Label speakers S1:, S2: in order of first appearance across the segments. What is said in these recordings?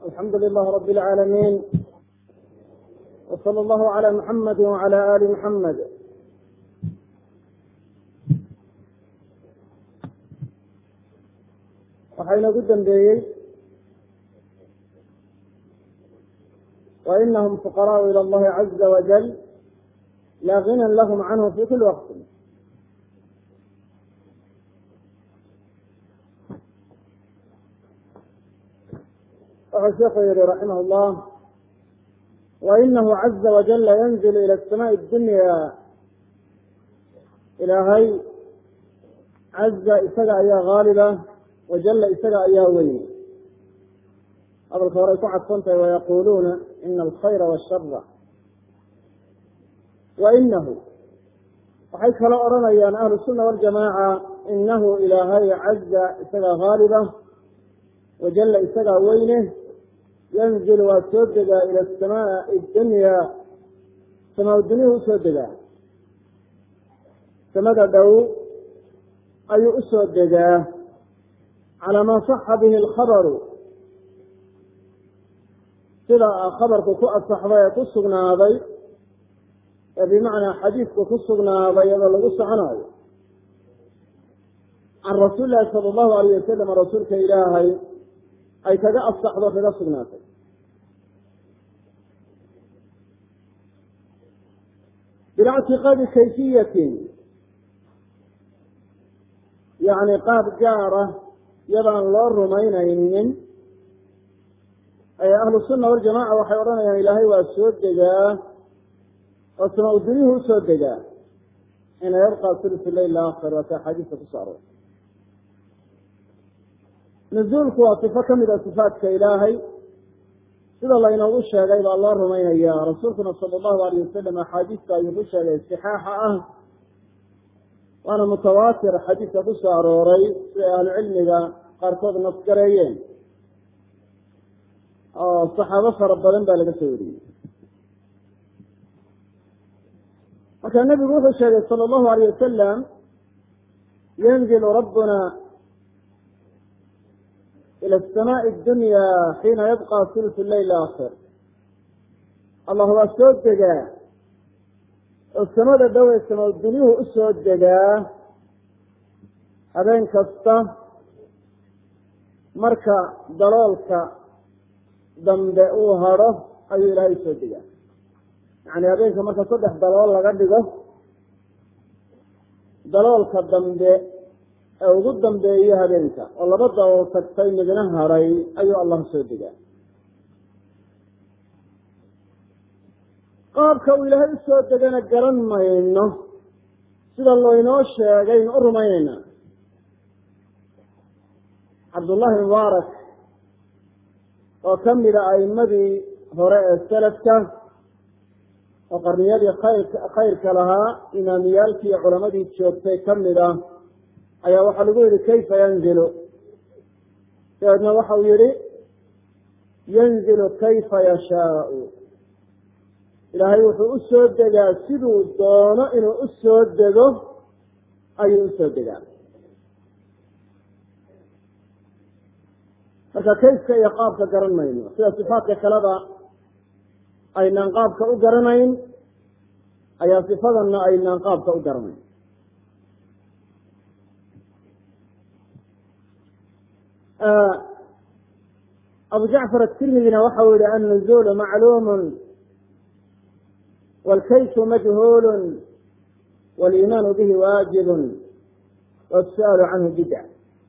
S1: alxamdu lilah rab اlcaalamiin wslى اllahu عlى muxamadi wعlى ali muxamed waxaa inagu dambeeyey wainahum fuqaraءu ilى اllahi caza wajal laa ginan lahm canhu fi kuli waqti wuxuu sheekhu yihi raximah اllah wainahu caza wajala yanzil ilى الsamaءi اdunya ilaahay caza isaga ayaa haaliba wajala isaga ayaa weyn hadalka horay ku cadfan tahay wayaquluuna ina alkhayra washara wainahu waxay kalo odhanayaan ahlu الsuna waljamaaca inahu ilaahay caza isagaa haaliba wajala isagaa weyne yanzil waa soo degaa ila asamaai dunya samaa dunyuhu usoo degaa samada dhow ayuu usoo degaa calaa maa saxa bihi alkhabaru sida khabarku ku asaxday ee ku sugnaaday ee bimacnaa xadiidku ku sugnaaday iyadoo lagu soconaayo can rasuuli lahi sala allahu alayh wasalam rasuulka ilaahay ay kaga asaxdo kaga sugnaatay bilactiqaadi kayfiyatin yacni qaab gaara yadaan loo rumaynaynin ahlu sunna waljamaca waxay odhanayaan ilaahay waa soo degaa oo samaa dunyuhu usoo degaa ina yabqa sulusu leyl aakhir waata axaadiista kuso aroor nuzuulku waa sifo ka mid a sifaatka ilaahay sida laynoogu sheegay baa loo rumaynaya rasuulkuna sala allahu alayh wasalam axaadiista ayuu ku sheegay sixaaxa ah waana mutawaatir xadiidka ku soo arooray siday ahlucilmiga qaarkood nasgareeyeen oo saxaabo fara badan baa laga soo wariyey marka nebigu wuxuu sheegay sala allahu alayh wasalam yanzilu rabbuna ilى الsmاء الdunya xiina yabقى sulث leyl akhir allah waa soo degaa oo samada dhowey sama dunyuhu usoo degaa habeen kasta marka daloolka dambe uu hadho ayuu ilaahay usoo degaa yani habeenka marka saddex dalool laga dhigo daloolka dambe ee ugu dambeeyo habeenka oo laba dalool tagtay midna hadhay ayuu allah soo degaa qaabka uu ilaahay usoo degana garan mayno sida laynoo sheegaynu u rumaynaynaa cabdullahi mubaarak oo ka mida a'imadii hore ee selafka oo qarniyadii khayr khayrka lahaa imaamiyaalkii iyo culamadii joogtay ka mid ah ayaa waxaa lagu yihi kayfa yanzilu dabeedna waxa uu yihi yanzilu kayfa yashaau ilaahay wuxuu usoo degaa siduu doono inuu usoo dego ayuu usoo degaa marka kayfka iyo qaabka garan mayno sida sifaatka kaleba aynaan qaabka u garanayn ayaa sifadanna aynaan qaabka u garanayn abu jacfar atirmidina waxau yihi annuzulu macluumun wاlkayfu majhuul wاliimaanu bihi waajibun wاsu-aalu canhu bidca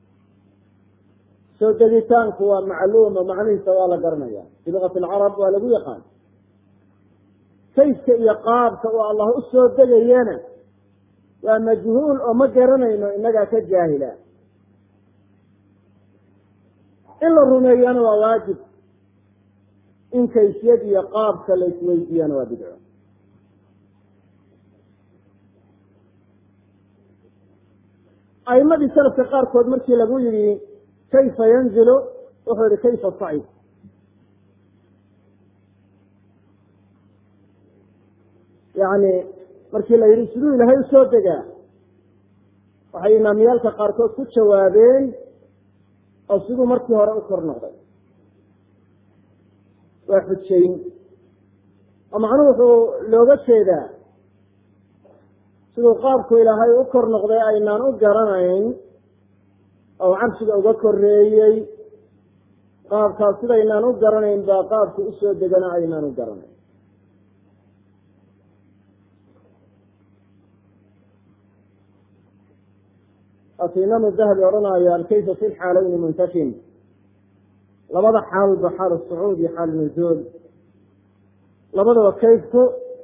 S1: soo degitaanku waa macluumo macnihiisa waa la garanaya fi lugati alcarab waa lagu yaqaan kayfka iyo qaabka uu allah usoo degayana waa majhuul oo ma garanayno inagaa ka jaahila in la rumeeyana waa waajib in kayfiyad iyo qaabka la isweydiiyana waa bidco a'imadii salafka qaarkood markii lagu yihi kayfa yanzilu wuxuu yihi kayfa sacid yani markii la yihi siduu ilahay usoo degaa waxay imaamiyaalka qaarkood ku jawaabeen oo siduu markii hore u kor noqday waa xujayn oo macnuhu wuxuu looga jeedaa siduu qaabku ilaahay u kor noqday aynaan u garanayn oo carshiga uga koreeyey qaabkaas sidaynaan u garanayn baa qaabku usoo degana aynaan u garanayn waatu imaamu dahabi odhanaya alkayfa fi lxaalayni muntafin labada xaalba xaal sacuud iyo xaal nuzuul labadaba kayfku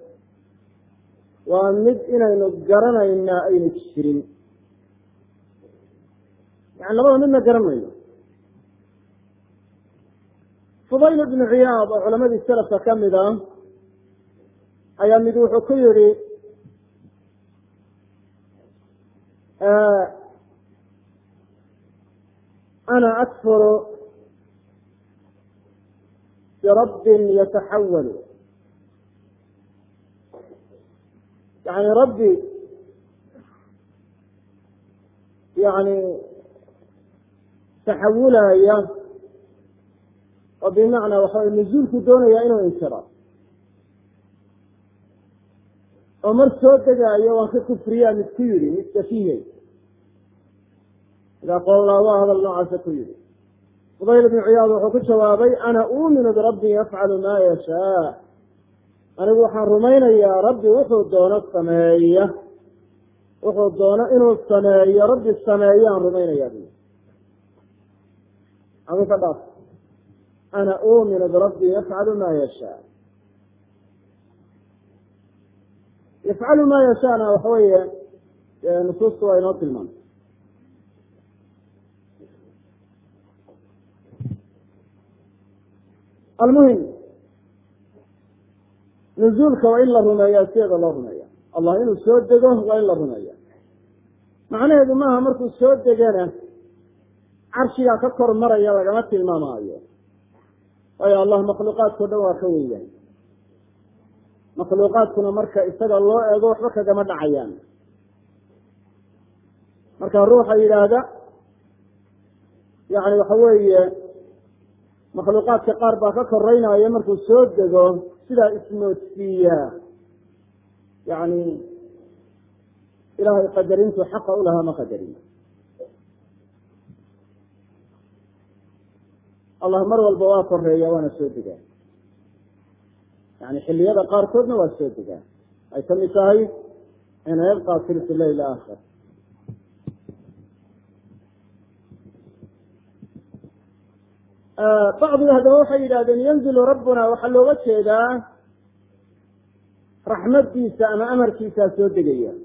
S1: waa mid inaynu garanaynaa aynu jirin yani labada midna garan mayno fudayl ibnu ciyaad oo culamadii selafka ka mid ah ayaa mid wuxuu ku yihi ana akfuru birabbin yataxawalu yani rabbi yani taxawulaya oo bimacnaa waxa nuzuulku doonaya inuu inkiro oo mar soo degaayo waan ka kufriyaa mid ku yidhi mid kafihe idaa qoolnaa waa hadal noocaasa ku yidhi fudayl ibnu ciyaad wuxuu ku jawaabay ana uuminu birabbi yafcalu maa yashaa anigu waxaan rumaynayaa rabbi wuxuu doono sameeya wuxuu doono inuu sameeyo rabbi sameeyaan rumaynayaa bu adu ka dhaaf ana uuminu birabbi yafcalu maa yashaa yafcalu maa yashaana waxa weeye nusuustu waa inoo tilmaamay almuhim nuzuulka waa in la rumeeya sideeda loo rumeeya allah inuu soo dego waa in la rumeeya macnaheedu maaha markuu soo degana carshigaa ka kor maraya lagama tilmaamaayo waayo allah makhluuqaadkao dhan waa ka wenyahay makhluuqaadkuna marka isaga loo eego waxba kagama dhacayaan marka ruuxa yidhaahda yani waxa weeye makhluuqaadka qaar baa ka koreynaya markuu soo dego sidaa ismoodsiiya yani ilaahay qadarintu xaqa ulahaa ma qadarin allah mar walba waa koreeya waana soo degaa yani xiliyada qaarkoodna waa soo degaa ay kamid tahay ina yabqa silsi leyl aakhir bacdiga haddaba waxay yidhahdeen yanzilu rabbuna waxaa looga jeedaa raxmaddiisa ama amarkiisaa soo degaya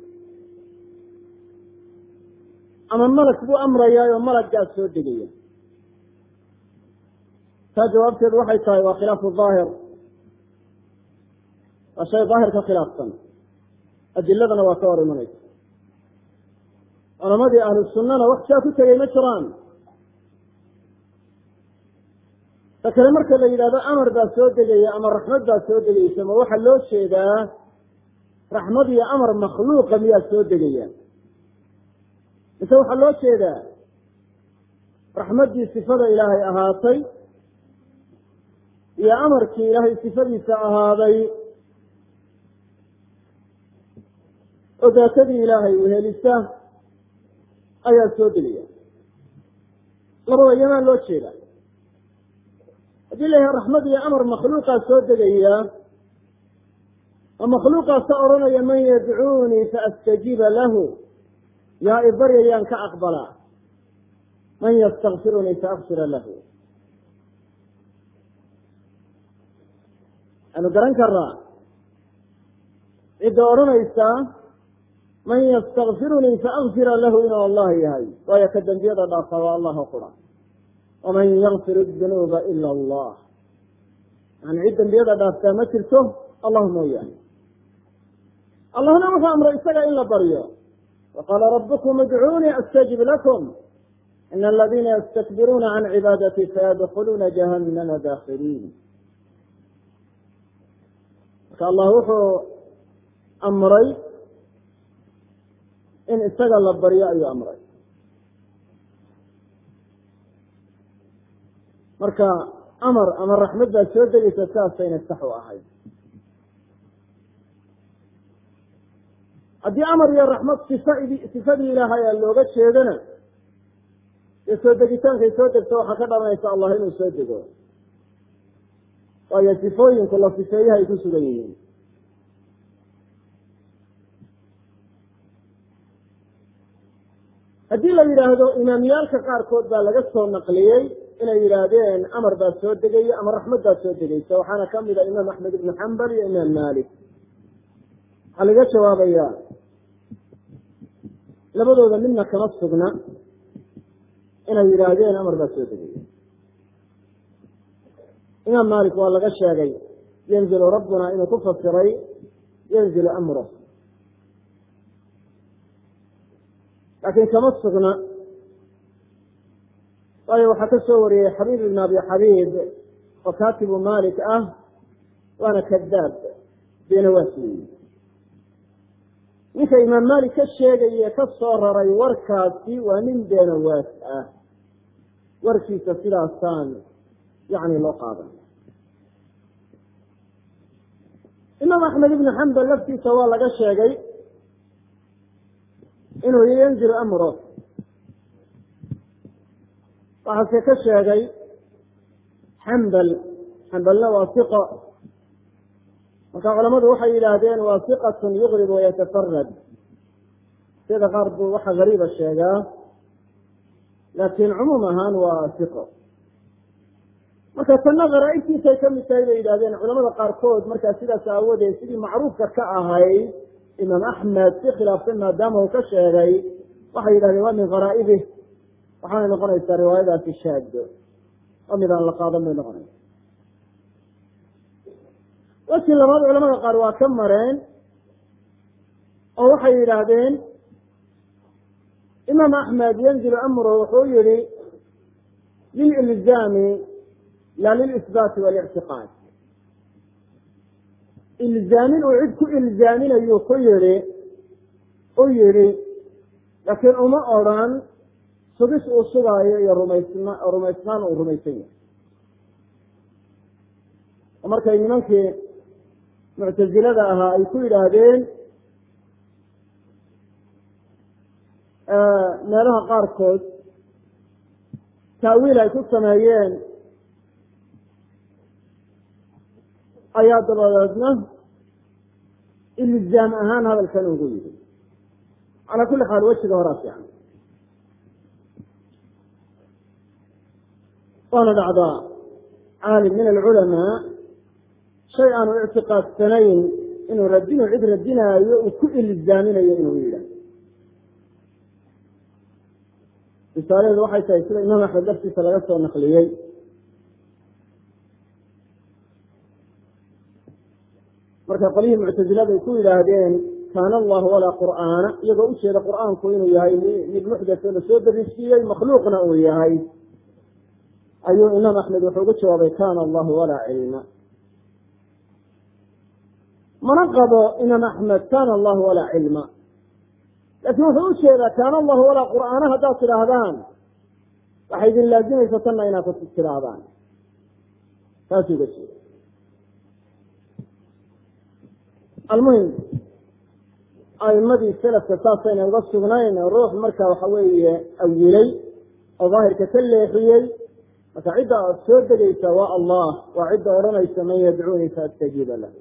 S1: ama malag buu amrayaa oo malaggaas soo degaya taa jawaabteedu waxay tahay waa khilaafu daahir waa shay daahir ka khilaafsan adiladana waa ka hor imanaysa culamadii ahlu sunnana wax saa ku tegay ma jiraan ta kale marka la yidhahdo amar baa soo degaya ama raxmad baa soo degaysa ma waxaa loo jeedaa raxmad iyo amar makhluuqa miyaa soo degaya mise waxaa loo jeedaa raxmaddii sifada ilaahay ahaatay iyo amarkii ilaahay sifadiisa ahaaday oo daatadii ilaahay wehelisa ayaa soo degaya labada yamaa loo jeeda haddii la yahay raxmad iyo amar makhluuqaa soo degaya oo makhluuqaasa odhanaya man yadcuunii faastajiiba lahu yaa i baryayaan ka aqbalaa man ystakfirunii faakfira lahu waxaanu garan karaa cidda odhanaysa man ystakfirunii faakfira lahu inuu allah yahay waayo ka dembiyada dhaafa waa allah qura waman yakfir dunuuba ila allah yani cid dembiyada dhaaftaa ma jirto allah mooyaane allahna wuxuu amray isaga in la baryo waqaala rabukum idcuunii astajib lakum ina aladiina ystakbiruuna can cibaadati sayadkuluuna jahannama daakiliin marka allah wuxuu amray in isaga la baryo ayuu amray marka amar ama raxmad baad soo degaysa sidaasayna sax u ahayd haddii amar iyo raxmad sifad sifadii ilaahay a looga jeedana dee soo degitaankay soo degto waxaa ka dhalanaysa allah inuu soo dego waayo sifooyinku la sifeeyahay ku sugan yihiin haddii la yidhaahdo imaamyaalka qaarkood baa laga soo naqliyey inay yidhaahdeen amar baa soo degaya ama raxmad baa soo degaysa waxaana kamid a imaam axmed ibnu xambal iyo imaam malik waxaa laga jawaabaya labadooda midna kama sugna inay yidhaahdeen amar baa soo degaya imaam malik waa laga sheegay yanzilu rabbuna inuu ku fasiray yanzilu amro laakiin kama sugna waayo waxaa ka soo wariyey xabiib ibn abi xabiib oo kaatibu malik ah waana kadaab beenawaas weyi ninka imaam malik ka sheegaye ka soo raray warkaasi waa nin beenawaas ah warkiisa sidaasaan yani loo qaadan imaam axmed ibnu xambal laftiisa waa laga sheegay inuu yanzilu amro waxaase ka sheegay xambal xambalna waa iqo marka culamadu waxay yidhaahdeen waa iqatun yugrib wayatafarad sida qaar buu waxa gariiba sheegaa laakiin cumuum ahaan waa iqo marka tanna kharaaibtiisay kamid tahay bay yidhahdeen culamada qaarkood markaa sidaas aawadeed sidii macruufka ka ahayd imaam axmed si khilaafsan maadaama uu ka sheegay waxay yidhahdeen waa min kharaa'ibih waxaanay noqonaysaa riwaayadaasi shaado oo mid aan la qaadan bay noqonaysa wasi labaad culamada qaar waa ka mareen oo waxay yidhaahdeen imaam axmed yanzilu amro wuxuu yihi lililzaami la lilisbaati walictiqaad ilzaamin uu cid ku ilzaaminayu ku yihi u yihi laakiin uma odran sugis uu sugaayo iyo rumaysn rumaysnaan uu rumaysan yahay oo markay nimankii muctazilada ahaa ay ku yidhaahdeen meelaha qaarkood taawiil ay ku sameeyeen ayaa dabadeedna ilzaam ahaan hadalkan ugu yidhi calaa kulli xaal wejiga horaa fiican waana dhacdaa caalim min alculamaa shay aanu ictiqaadsanayn inuu radinu cid radinaayo uu ku ilzaaminayo inuu yidhah risaaladeedu waxay tahay sida imaam axmed laftiisa laga soo naqliyey marka qolyihii muctazilada ay ku yidhaahdeen kaana allahu walaa qur'aana iyagoo ujeeda qur'aanku inuu yahay mid muxdatho la soo darisiiyey makhluuqna uu yahay ayuu imaam axmed wuxuu ugu jawaabay kana allahu walaa cilma mana qabo imaam axmed kana allahu walaa cilma laakiin wuxuu ujeedaa kaana allahu walaa qur'aana haddaad tidhaahdaan waxay idin laazimaysa tanna inaad ku tidhaahdaan taasuu uga jeeda almuhim aimadii selafka saasayna uga sugnayn ruux marka waxa weeye awilay oo daahirka ka leexiyey marka cidda aad soo degaysa waa allah waa cidda odhanaysa man yadcuuni faastajiiba lahu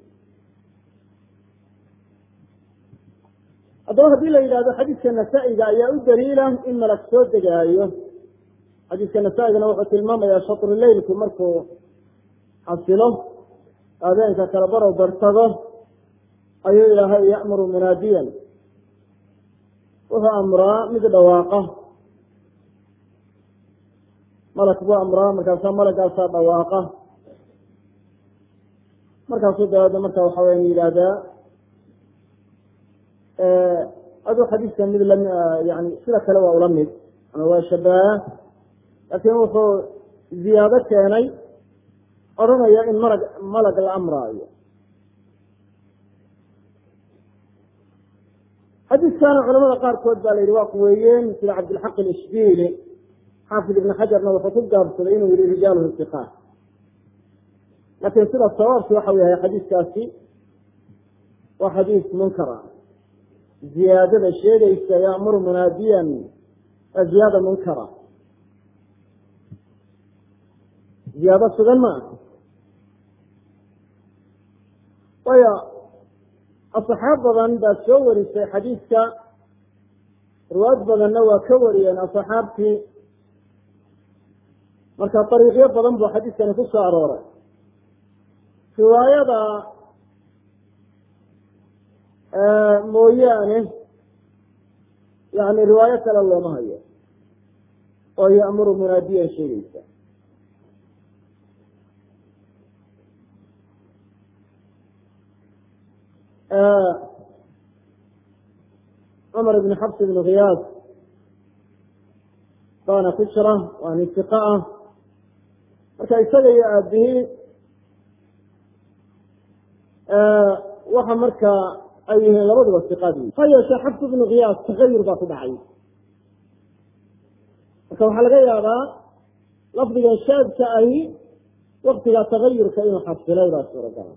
S1: haddaba haddii la yidhahdo xadiiska nasaa-iga ayaa u daliila in malag soo degaayo xadiiska nasaa-igana wuxuu tilmaamayaa shatruleylku markuu xasilo habeenka kala barow bartago ayuu ilaahay ya'muru munaadiyan wuxuu amraa mid dhawaaqa malag buu amraa markaasaa malagaasaa dhawaaqa markaasuu dabeedna marka waxa weyan yidhaahdaa aduu xadiiskan mid lam yani sida kale waa ula mid ama waa shabaha laakiin wuxuu ziyaado keenay odhanaya in malag malag la amraayo xadiiskana culamada qaarkood baa la yidhi waa kuweeyeen sida cabdilxaq alishbili xaafid ibn xajarna wuxuu ku gaabsaday inuu yihi rijaaluhu iqaat laakiin sida sawaabki waxa u yahay xadiiskaasi waa xadiis munkara ziyaadada sheegaysa yaamuru munaadiyan waa ziyaada munkara ziyaado sugan ma aha waayo asxaab badan baa soo warisay xadiidka riwaayad badanna waa ka wariyeen asxaabtii marka dariiqyo badan buu xadiidkani ku soo arooray riwaayada mooyaane yani riwaayo kale looma hayo oo ya'muru munaadiyan sheegaysa cumar ibn xabs ibn khiyaas baana ku jira waa nin siqa ah marka isaga iyo aabihii waxa markaa ay yihiin labaduba siqadii ha yeeshee xabs ibnu khiyaas tagayur baa ku dhacay marka waxaa laga yaabaa lafdiga shaadka ahi waktiga tagayurka inuu xasilay baa suuragala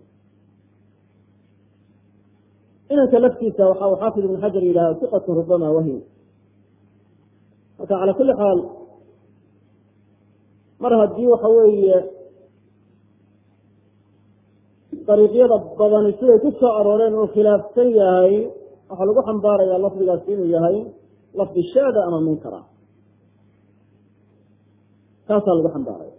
S1: inanka laftiisa waxa uu xaafid ibn xajar yidhaha siqatun rubama wahim marka cala kuli xaal mar haddii waxa weeye dariiqyada badani siday ku soo arooreen uu khilaafsan yahay waxaa lagu xambaarayaa lafdigaasi inuu yahay lafdi shaada ama munkara taasaa lagu xambaaraya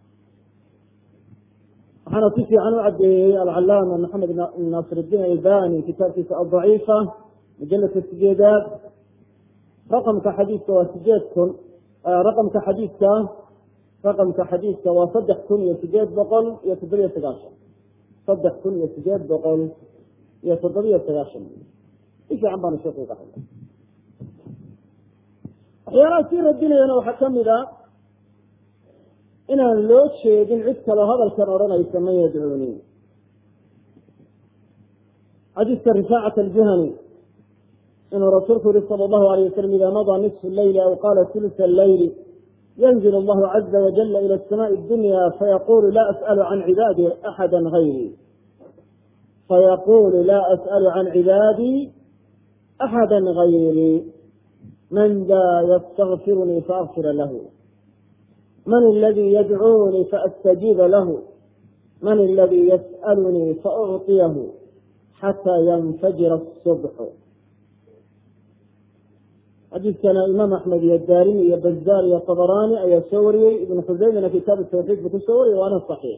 S1: waxaana si fiican u cadeeyey alcalaama maxamed naasir iddiin albani kitaabkiisa aldaciifa mujaladka sideedaad raqamka xadiidka waa sideed kun raqamka xadiidka raqamka xadiidka waa saddex kun iyo sideed boqol iyo toddobiyo sagaashan saddex kun iyo sideed boqol iyo toddobiyo sagaashan si fiican baanu sheekhu uga hadlay waxyaalaha sii radinayana waxaa kamid a inaan loo jeedin cid kaloo hadalkan odhanaysa man yadcuuni xadiiska rifaacat aljuhani inuu rasuulku yihi sala allahu alayh wasalam ida madaa nisfu leyli aw qaala ulusa alleyli yanzil allahu caza wajala ila asamaai addunya fayaqulu la as'alu can cibaadi axada gayri fayaqulu la as'alu can cibaadii axada gayri man daa ystakfirunii faakfira lahu man اladii yadcuunii faastajiiba lahu man اladii yas'alunii faucطiyahu xataa yanfajira الصubxu xadiiskana imaam axmed iyo daarimi iyo bazaar iyo طabarani ayaa soo wariyey ibn xuseymina kitaab tawxiid buu kusoo wariyey waana صaxiix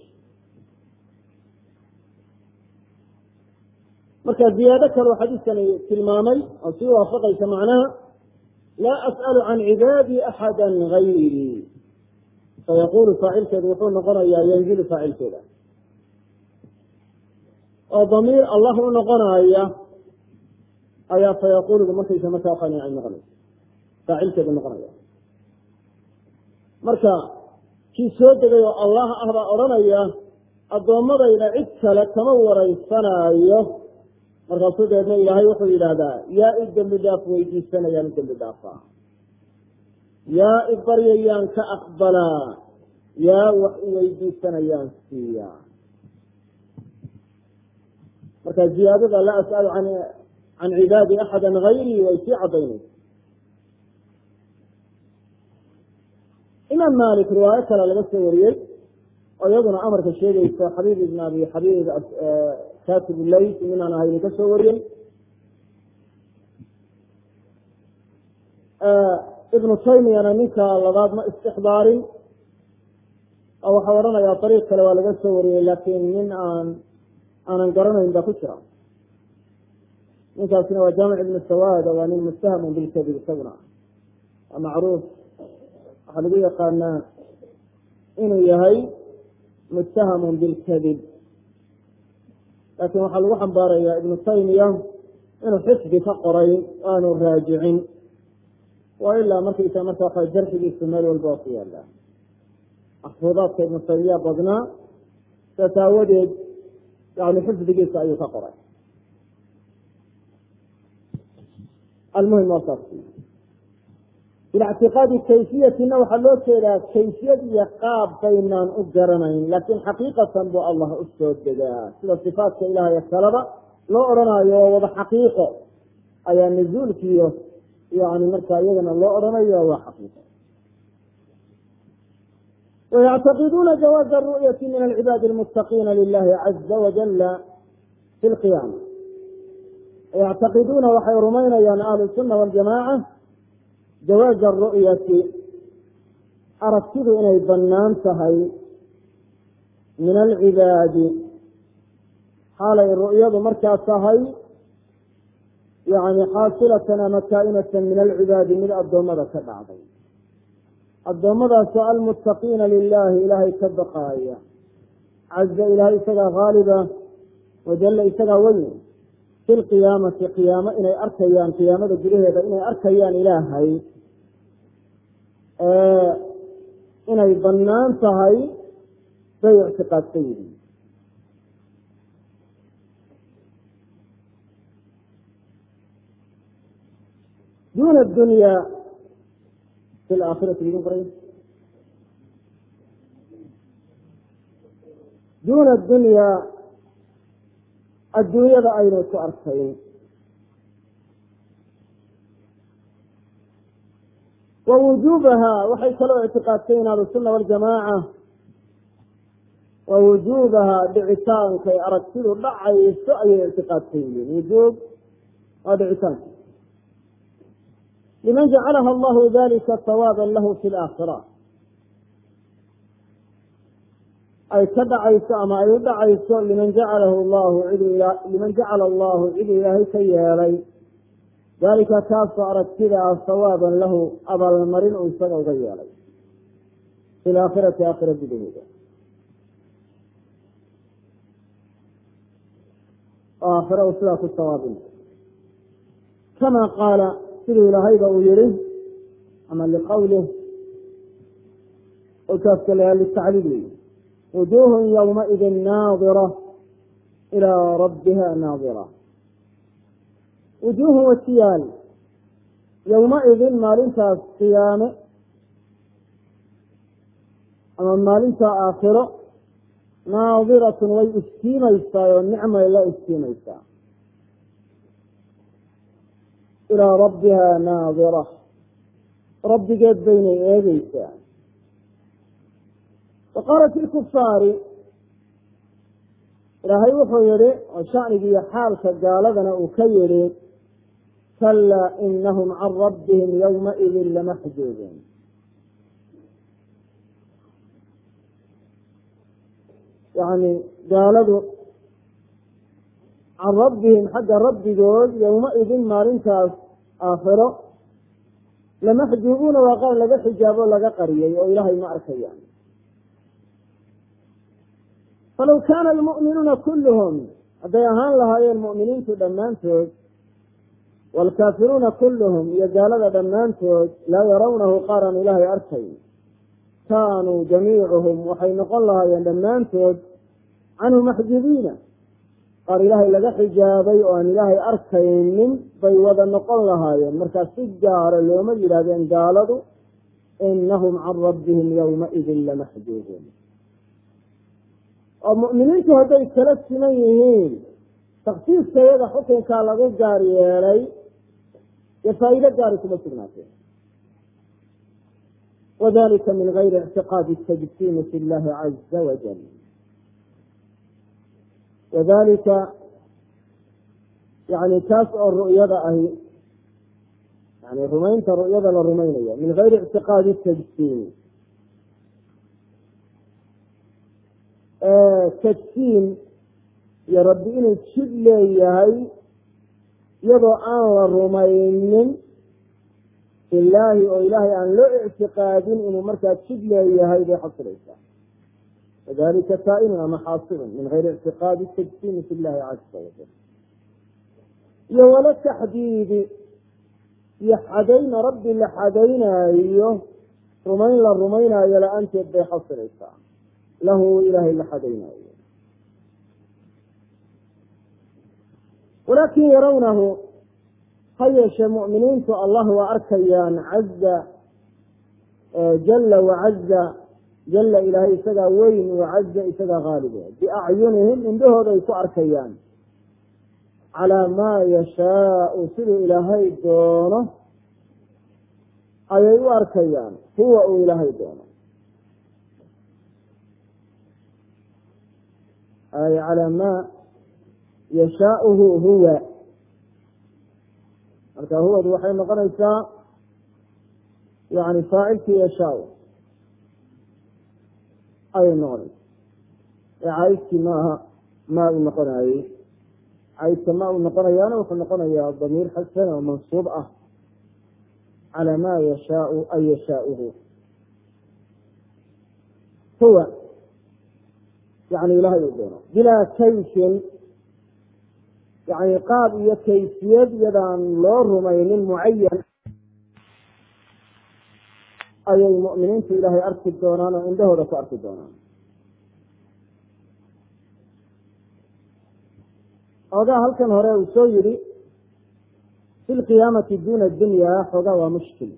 S1: marka ziyaado kaleu xadiiskani tilmaamay oo sii waafaqaysa macnaha laa as'alu can cibaadii axada gayri fayaqulu faacilkeedu wuxuu noqonayaa yanzilu faacilkeeda oo damiir allah u noqonaya ayaa fayaquludu markaysa markaa qani ay noqonaysa faacilkeedu noqonaya marka kii soo degay oo allah ah baa odhanaya addoommadayda cid kale kama waraysanaayo markaasuu deedna ilaahay wuxuu yidhaahdaa yaa i dembi dhaaf weydiisanayaan i dembi dhaafaa yaa i baryayaan ka aqbalaa yaa wax i weydiisanayaan siiya marka ziyaadada laa as'alu can cibaadi axada gayrii way sii cadaynaysa imaam malik riwaayo kale laga soo wariyey oo iyaduna amarka sheegaysa xabiib ibn abi xabiib katib layt inaan ahayni ka soo wariyey ibnu taymiyana ninka labaad ma istixbaarin oo waxau odhanayaa ariiq kale waa laga soo wariyey laakiin nin aan aanan garanayn baa ku jira ninkaasina waa jaamic ibnu sawaada waa nin mustahamun bilkadib isaguna waa macruuf waxaa lagu yaqaanaa inuu yahay muttahamun bilkadib laakiin waxaa lagu xambaarayaa ibnu taymiya inuu xifdi ka qoray aanu raajicin waa ilaa markaysa marka waxa jarxigiisu meel walba waa ku yaala maxfuudaadka ibnu taymiya badnaa saas aawadeed yani xifdigiisa ayuu ka qoray almuhim waa saas bilictiqaadi kayfiyatina waxaa loo jeedaa kayfiyad iyo qaab baynaan u garanayn laakiin xaqiiqatan buu allah u soo degaa sida sifaatka ilaahaya kaleba loo odhanayo oo wada xaqiiqo ayaa nuzuulkiiyo yani markaa iyagana loo odhanayo waa xaqiiqo wayactaqiduuna jawaaza aru'yati min alcibaadi almuttaqiina lilahi caza wajala fi lqiyaama wayactaqiduuna waxay rumaynayaan ahlu sunna waljamaaca jawaaza aru'yati aragtidu inay bannaan tahay min alcibaadi xaalay ru'yadu markaa tahay yani xaasilatan ama kaa'inatan min alcibaadi mid addoommada ka dhacday addoommadaasoo almuttaqiina lilahi ilaahay ka baqaaya caza ilahay isagaa haaliba wajalla isagaa weyn fi lqiyaamati qiyaamo inay arkayaan qiyaamada gudaheeda inay arkayaan ilaahay inay bannaan tahay bay ictiqaadsan yihiin duna dunya fi laakhirati idin qoray duna dunya adduunyada aynu ku arkayn wa wujuubaha waxay kaloo ictiqaadsayn ahlusunna waljamaaca wa wujuubaha dhicitaankay aragtidu dhacayso ayay ictiqaadsan yihiin wujuub waa dhicitaanka liman jacalaha allahu dalika sawaaban lahu fi laakhira ay ka dhacayso ama ay u dhacayso liman jacalahu llahu cid liman jacala allahu cid ilaahay ka yeelay dalika kaasoo aragtida ah sawaaban lahu abaalmarin uu isaga uga yeelay fi laakhirati aakhira gudaheeda oo aakhira uu sidaa ku sawaabin kama qaala siduu ilaahayba uu yihi ama liqawlih olkaaska lahaa litacliil weyi wujuuhun ywmaidin naadira ilaa rabbiha naadira wujuuhun wasiyaal yowmaidin maalintaas qiyaame ama maalintaa aakhiro naadiratun way iftiimaysaa oo nicmay la iftiimaysaa ilaa rabbiha naadira rabbigeed baynay eegeysaa wa qaalat ilkufaari ilaahay wuxuu yihi oo shanigiiyo xaalka gaaladana uu ka yihi kalaa inahum can rabbihim ywmaidin lamaxjuubuun yani gaaladu can rabbihim xagga rabbigood yowmaidin maalintaas aakhiro lamaxjuubuuna waa qaar laga xijaabo laga qariyay oo ilaahay ma arkayaan falaw kaana almu'minuuna kulluhum hadday ahaan lahaayeen mu'miniintu dhammaantood waalkaafiruuna kulluhum iyo gaalada dhammaantood laa yarawnahu qaaraan ilaahay arkayn kaanuu jamiicuhum waxay noqon lahaayeen dhammaantood canhu maxjubiina qaar ilaahay laga xijaabay oo aan ilaahay arkaynin bay wada noqon lahaayeen markaa si gaara looma yidhaahdeen gaaladu inahum can rabbihim yowmaidin lamaxjuubuun oo mu'miniintu hadday kala siman yihiin taksiiska iyada xukunkaa lagu gaar yeelay dee faa'iido gaari kuma sugnaateen wadalika min gayri ictiqaadi tajsiimi fi llahi caza wajal wadalika yani taas oo ru'yada ahi yani rumaynta ru'yada la rumaynaya min gayri ictiqaadi tajsiimi tajsiim iyo rabbi inuu jid leeyahay iyadoo aan la rumaynin ilaahi oo ilaahay aan loo ictiqaadin inuu markaa jid leeyahay bay xasilaysaa wadalika kaa'inun ama xaasilun min gayri ictiqaadi tajsiimi fi llahi caza wajal iyo wala taxdiidi iyo xadayna rabbi la xadaynaayo rumayn la rumaynaayo la-aanteed bay xasilaysaa lahu ilaahay la xadaynaayo walaakin yarawnahu ha yeeshee mu'miniintu allah waa arkayaan caza jala wacaza jala ilaahay isagaa weyn wacaza isagaa haalib biacyunihim indhahooday ku arkayaan calaa maa yashaau siduu ilaahay doono ayay u arkayaan huwa uu ilaahay doono ay calaa maa yashaauhu huwa marka huwadu waxay noqonaysaa yani faacilkii yashaa ayay noqonaysa ee caydkii maaha maa uu noqonayey caydka maa uu noqonayaana wuxuu noqonayaa damiir xasan oo mansuub ah calaa maa yashaau ay yashaauhu huwa yani ilahay uu doono bilaa kayfin yani qaab iyo kayfiyad iyadaan loo rumaynin mucayan ayay mu'miniintu ilaahay arki doonaan oo indhahooda ku arki doonaan xoogaa halkan hore uu soo yihi fi lqiyaamati duna dunya xoogaa waa mushkil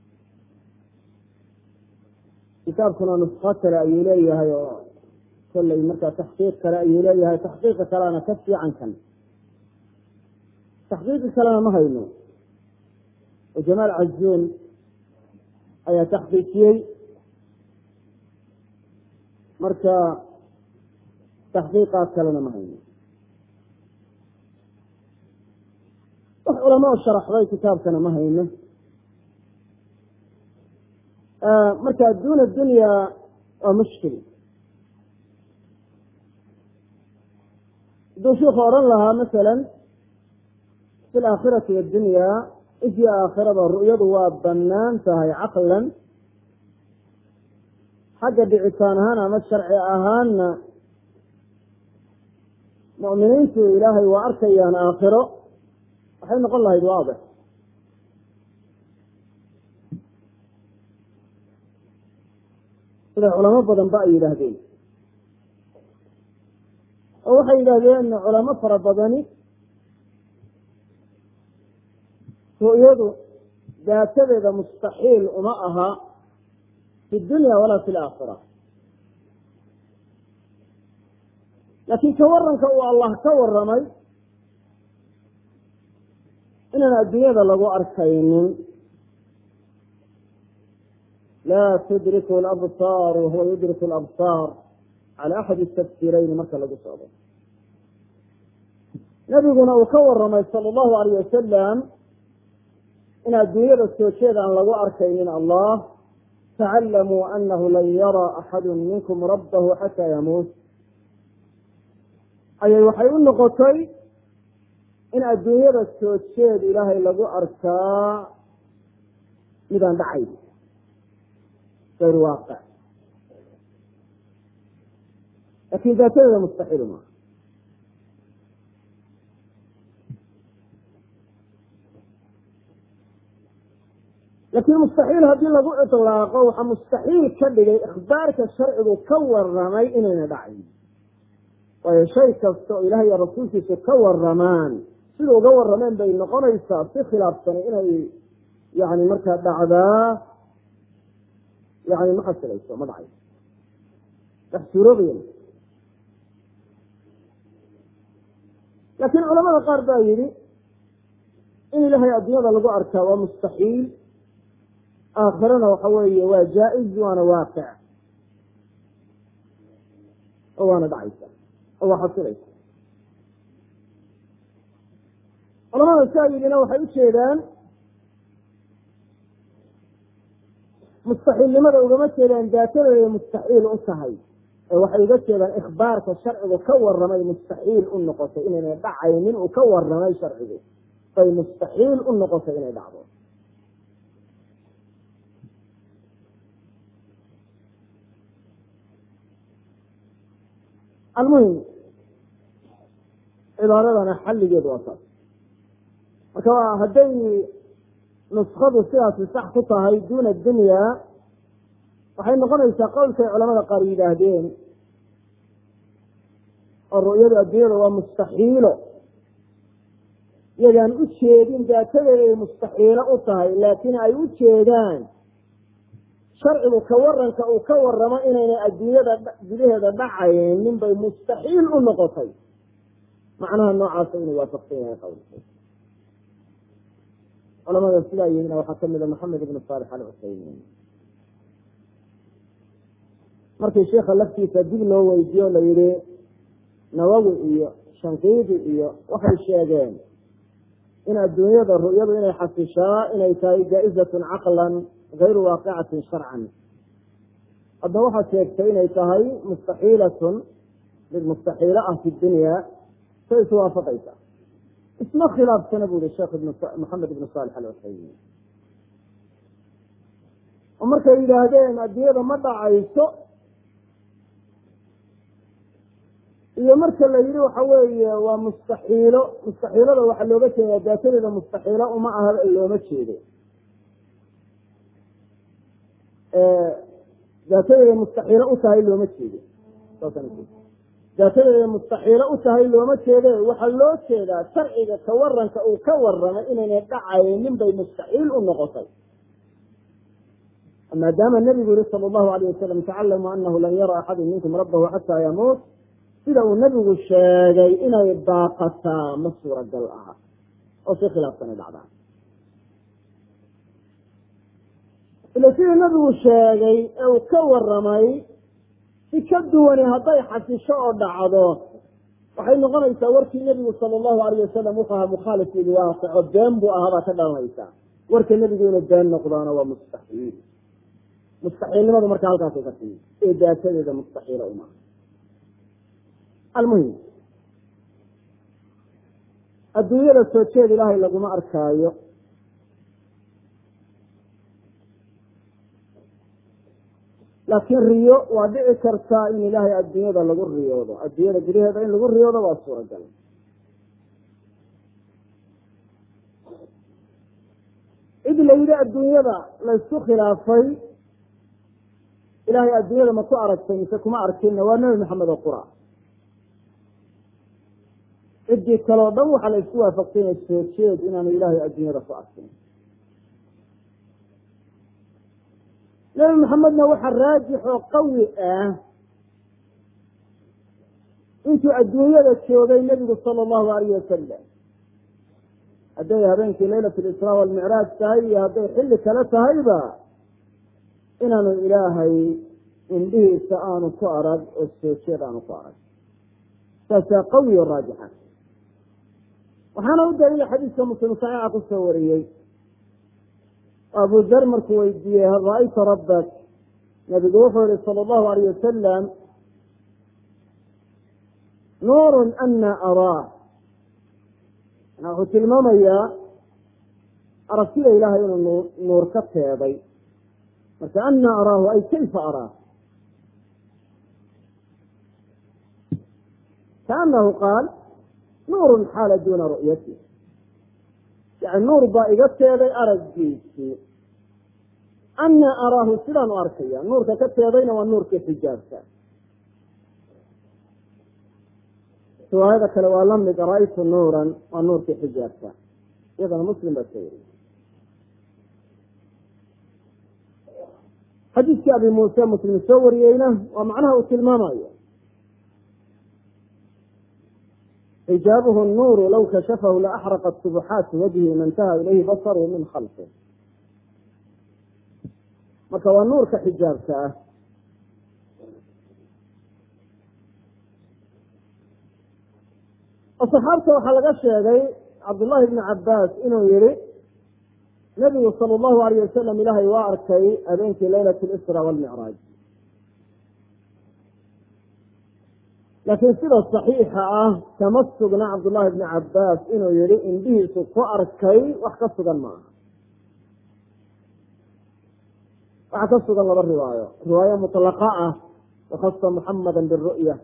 S1: kitaabkuna nusqo kale ayuu leeyahay oo kolley markaa taxqiiq kale ayuu leeyahay taxqiiqa kalena ka fiican kan taxqiiqi kalena ma hayno oo jamaal cazuun ayaa taxqiijiyey marka taxqiiqaad kalena ma hayno wax culamo sharaxday kitaabkana ma hayno marka duna dunya waa mushkil hadduu shiku odhan lahaa masalan fi laakhirati wadunya ifii aakhirada ru'yadu waa banaan tahay caqlan xagga dhicitaan ahaan ama sharci ahaanna mu'miniintu ilaahay waa arkayaan aakhiro waxay noqon lahayd waadix sida culamo badan ba ay yidhaahdeen oo waxay yidhahdeen culamo fara badani ru'yadu daatadeeda mustaxiil uma aha fi dunya walaa fi laakhira laakiin ka waranka uu allah ka waramay inaan adduunyada lagu arkaynin laa tudriku labsaar wahuwa yudriku labsaar cala axadi tafsiirayni marka lagu socdo nabiguna uu ka waramay sala allahu alayh wasalam in adduunyada soo jeed aan lagu arkaynin allah tacallamuu anahu lan yara axadu minkum rabbahu xataa yamuut ayay waxay u noqotay in adduunyada soo jeed ilaahay lagu arkaa midaan dhacayn gayr waaqic laakin daatadeeda mustaxiil maaha laakiin mustaxiil haddii lagu itlaaqo waxaa mustaxiil ka dhigay ikhbaarka sharcigu ka waramay inayna dhacayn waayo shay kasta oo ilaah iyo rasuulkiisu ka waramaan sida uga warameen bay noqonaysaa si khilaafsana inay yani markaa dhacdaa yani ma xasilayso ma dhacayso wax suuroobaya laakiin culamada qaar baa yidhi in ilaahay adduunyada lagu arkaa waa mustaxiil aakhirana waxa weeye waa jaa-iz waana waaqic oo waana dhacaysa oo waa xasilaysa culamada saa yidhina waxay ujeedaan mustaxiilnimada ugama jeedaan daatadeeday mustaxiil u tahay ee waxay uga jeedaan ikhbaarka sharcigu ka waramay mustaxiil u noqotay inayna dhacaynin uu ka waramay sharcigu bay mustaxiil u noqotay inay dhacdo almuhim cibaaradana xalligeedu waa taas marka hadday nuskadu sidaasi sax ku tahay duna dunya waxay noqonaysaa qowlkay culamada qaar yidhaahdeen oo ru'yadu adduunyada waa mustaxiilo iyagaan u jeedin daatadeeda ay mustaxiilo u tahay laakiin ay u jeedaan sharcigu ka waranka uu ka waramo inaynay adduunyada gudaheeda dhacaynin bay mustaxiil u noqotay macnaha noocaasa inuu waafaqsan yahay qowlka culamada sidaa yihina waxaa kamida maxamed ibn saalix alcusaymiin markii sheika laftiisa dib loo weydiiyo la yihi nawawi iyo shanqiidi iyo waxay sheegeen in adduunyada ru'yadu inay xasishaa inay tahay jaa-izatun caqlan gayru waaqicatin sharcan hadda waxaad sheegtay inay tahay mustaxiilatun mid mustaxiilo ah fi dunya say iswaafaqaysa isma khilaafsana bu yihi sheekh maxamed ibn saalix alcusaymiin oo markay yidhaahdeen adduunyada ma dhacayso iyo marka la yihi waxa weeye waa mustaxiilo mustaxiilada waxaa looga jeedaa daatadeeda mustaxiilo uma aha looma jeedo daatadeeda mustaxiilo u tahay looma jeedo daatadeeda mustaxiilo u tahay looma jeede waxaa loo jeedaa sharciga ka waranka uu ka waramay inaynay dhacaynin bay mustaxiil u noqotay maadaama nabigu yihi sala allahu alayh wasalam tacalamuu anahu lan yara axadu minkum rabbahu xataa yamuut sida uu nabigu sheegay inay baaqataa ma suuragal aha oo si khilaafsanay dhacdaa ila sidii nabigu sheegay ee uu ka waramay si ka duwani hadday xasisho oo dhacdo waxay noqonaysaa warkii nebigu sala allahu alayh wasalam wuxuu ahaa mukhaalif lilwaaqic oo been buu ahaa baa ka dhalanaysa warka nebigu inuu been noqdaana waa mustaxiil mustaxiilnimadu marka halkaasay ka timi ee daatadeeda mustaxiila uma almuhim adduunyada soo jeed ilaahay laguma arkaayo laakiin riyo waa dhici kartaa in ilaahay adduunyada lagu riyoodo adduunyada gudaheeda in lagu riyoodo waa suuragal cid la yidhi adduunyada laysku khilaafay ilaahay adduunyada ma ku aragtay mise kuma arkinna waa nebi maxamed oo qura ciddii kaleo dhan waxaa la isku waafaqsanya soo jeed inaanu ilaahay adduunyada ku arkin nebi maxamedna waxaa raajix oo qawi ah intuu adduunyada joogay nebigu sala allahu alayh wasalam hadday habeenkii laylat lisraa walmicraaj tahay iyo hadday xilli kale tahayba inaanu ilaahay indhihiisa aanu ku arag oo soo jeed aanu ku arag saasaa qawi o raajixa waxaana u daliila xadiiska muslim saxiixa kusoo wariyey abu dar markuu weydiiyey hal ra-ayta rabbak nabigu wuxuu yihi sala allahu alayh wasalam nuurun ana araa manaa wuxuu tilmaamayaa aragtida ilaahay inuu nuur ka teeday marka ana araahu ay kayfa araa kaanahu qaal nuurun xaala duuna ru'yati yani nuur baa iga teeday araggiisii ana araahu sidaan u arkaya nuurka ka teedayna waa nuurkii xijaabka riwaayada kale waa lamid ra-ytu nuuran waa nuurkii xijaabka iyadana muslim baa soo weriye xadiiskii abi muuse muslim soo wariyeyna waa macnaha uu tilmaamayo xijaabuhu nuuru law kashafahu laaxraqat subuxaati wajhi ma intaha ilayhi basaru min khalqi marka waa nuurka xijaabka ah oo saxaabta waxaa laga sheegay cabdullahi bni cabaas inuu yihi nabigu sala allahu alayh wasalam ilaahay waa arkay habeenkii laylat lisra walmicraaj laakiin sida saxiixa ah kama sugna cabdullahi bni cabaas inuu yihi indhihiisu ku arkay wax ka sugan maaha waxaa ka sugan laba riwaayo riwaayo mutlaqa ah wakhasa muxamada biru'ya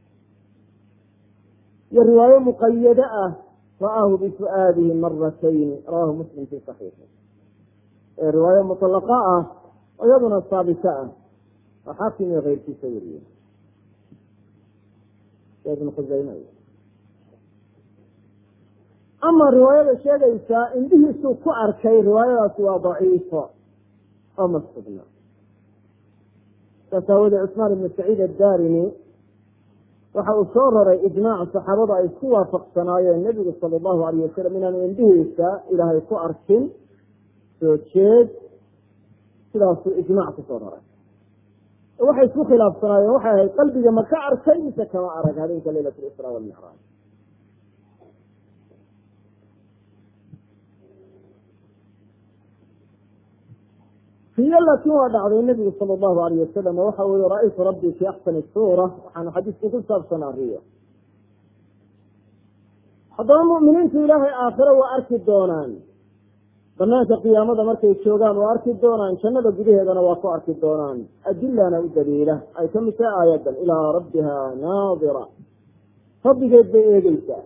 S1: iyo riwaayo muqayade ah ra'aahu bifu'aadihi maratayni rawahu muslim fi saxiixi riwaayo mutlaqa ah oo iyaduna saabita ah oo xaakim iyo keyrkiisa weriye ibn khusayme ama riwaayada sheegaysaa indhihiisuu ku arkay riwaayadaasi waa daciifo oo ma sugna saas aawadee cusmaan ibnu saciid addarimi waxa uu soo raray ijmaac saxaabadu ay isku waafaqsanaayeen nebigu sala allahu alayh wasalam inaanu indhihiisa ilaahay ku arkin soo jeed sidaasuu ijmaac kusoo raray waxay isku khilaafsanaayeen waxay ahayd qalbiga ma ka arkay mise kama arag habeenka leylat lisra walmicraaj hiyo laakiin waa dhacday nebigu sala allahu alayh wasalam waxa uu yihi ra-aytu rabbii fi axsani suura waxaanu xadiisku ku saabsanaa riyo haddaba mu'miniintu ilaahay aakhiro waa arki doonaan banaanka qiyaamada markay joogaan waa arki doonaan jannada gudaheedana waa ku arki doonaan adilana u daliila ay ka mid tahay aayadan ilaa rabbiha naadira rabbigeed bay eegeysaa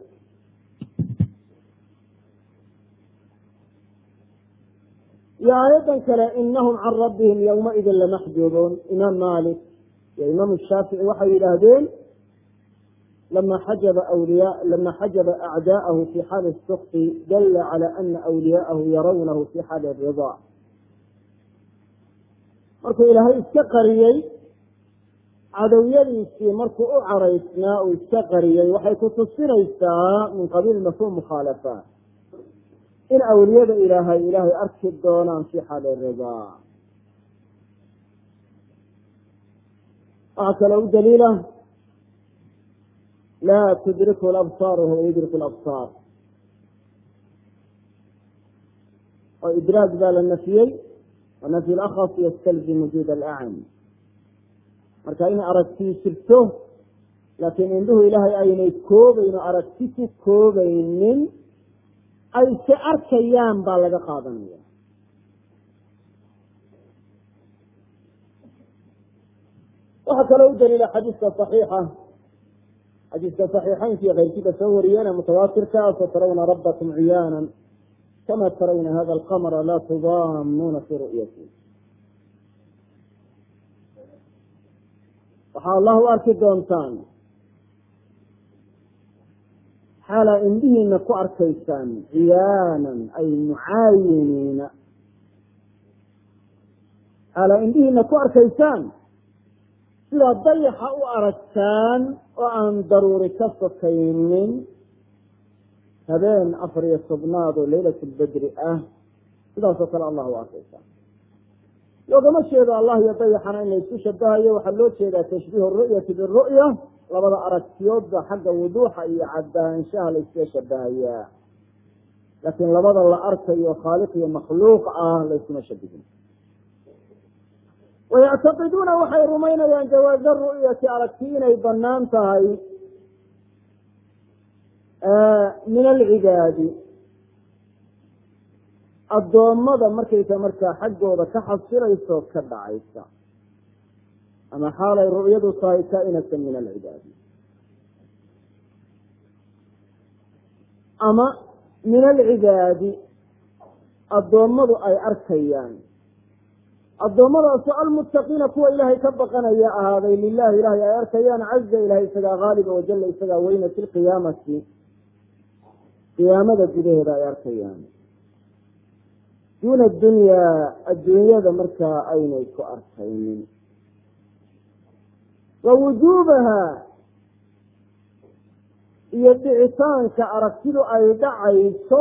S1: iyo aayadan kale inahum can rabbihim yowmaidin lamaxjuubuun imaam malik iyo imaam shaafici waxay yidhaahdeen lama xajaba wliya lama xajaba acdaa'ahu fi xaali sukti dalla cala ana awliyaahu yarawnahu fi xaali ridaa markuu ilaahay iska qariyey cadowyadiisii markuu u caraysnaa uu iska qariyey waxay ku tusinaysaa min qabiil mafhuum mukhaalafa in awliyada ilaahay ilaahay arki doonaan fi xaali ridaa waxaa kaloo u daliila laa tudriku labsaar wahuwa yudriku labsaar oo idraag baa la nafiyey wa nafyu lakhas yastalzim wujuud alacam marka inay aragtii jirto laakiin indhuhu ilaahay aynay koobayn oo aragti ku koobaynin ay se arkayaan baa laga qaadanaya waxaa kaloo u daliila xadiiska صaxiixa xadiiska صaxiixaynka iyo keyrkiiba soo wariyeen mutawaatirka satarawna rabakum ciyaana kama tarawna hada alqamra laa tudaamuuna fi ru'yati waxaa allah u arki doontaan xaalaa indhihiina ku arkaysaan ciyaanan ay mucaayiniina xaalaa indhihiina ku arkaysaan sidaa dayaxa u aragtaan oo aan daruuri ka sokaynin habeen afar iyo tobnaad oo leylat lbedri ah sidaasoo kale allah u arkaysaan loogama jeedo allah iyo dayaxana in la isku shabahayo waxaa loo jeedaa tashbiihu ru'yati biru'ya labada aragtiyoodba xagga wuduuxa iyo cadaanshaha la iskaga shabahayaa laakiin labada la arkayo khaaliq iyo makhluuq ah la iskuma shabihin wayactaqiduuna waxay rumaynayaan jawaaza ru'yati aragti inay banaan tahay min alcibaadi addoommada markaysa markaa xaggooda ka xasilayso ka dhacaysa ama xaalay ru'yadu tahay kainatan min alcibaadi ama min alcibaadi addoommadu ay arkayaan addoommadaasoo almuttaqiina kuwa ilaahay ka baqanaya ahaaday lilahi ilahay ay arkayaan caza ilahay isagaa haaliba wajalla isagaa weyna fi lqiyaamati qiyaamada gudaheeda ay arkayaan duuna dunyaa adduunyada markaa aynay ku arkaynin wa wujuubaha iyo dhicitaanka aragtidu ay dhacayso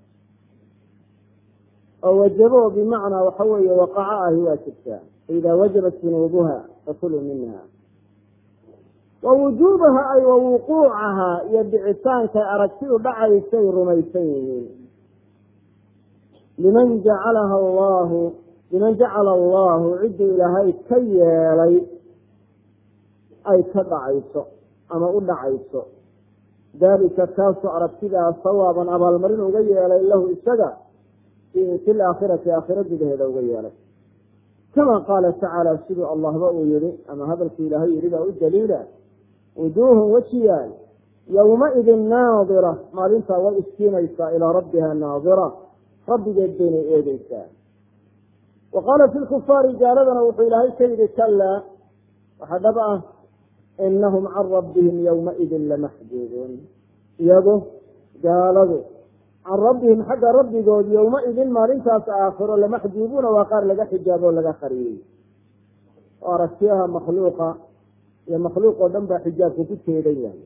S1: oo wajabo bimacnaa waxa weeye waqaco ahi waa jirtaa faidaa wajabat junuubuha fakuluu minha wa wujuubaha ay wa wuquucaha iyo dhicitaankay aragtidu dhacaysay rumaysan yihiin liman jacalaha allahu liman jacala allahu cidduu ilaahay ka yeelay ay ka dhacayso ama u dhacayso dalika kaasoo aragtidaa sawaaban abaalmarin uga yeelay lahu isaga fi laakhirati aakhira gudaheeda uga yeelay kama qaala tacaala siduu allahba uu yihi ama hadalku ilaahay yihi baa u daliila wujuuhun wejiyaal yowmaidin naadira maalintaa way iskiinaysaa ilaa rabbiha naadira rabbigeed baynay eegeysaa wa qaala fi lkufaari gaaladana wuxuu ilaahay ka yihi kalaa waxaa dhab ah inahum can rabbihim yowmaidin lamaxjuubuun iyagu gaaladu can rabbihim xagga rabbigood yowmaidin maalintaas aakhiro lamaxjuubuuna waa qaar laga xijaabo o laga qariyey oo aragtiyaha makhluuqa iyo makhluuq oo dhan baa xijaabku ku teedan yahay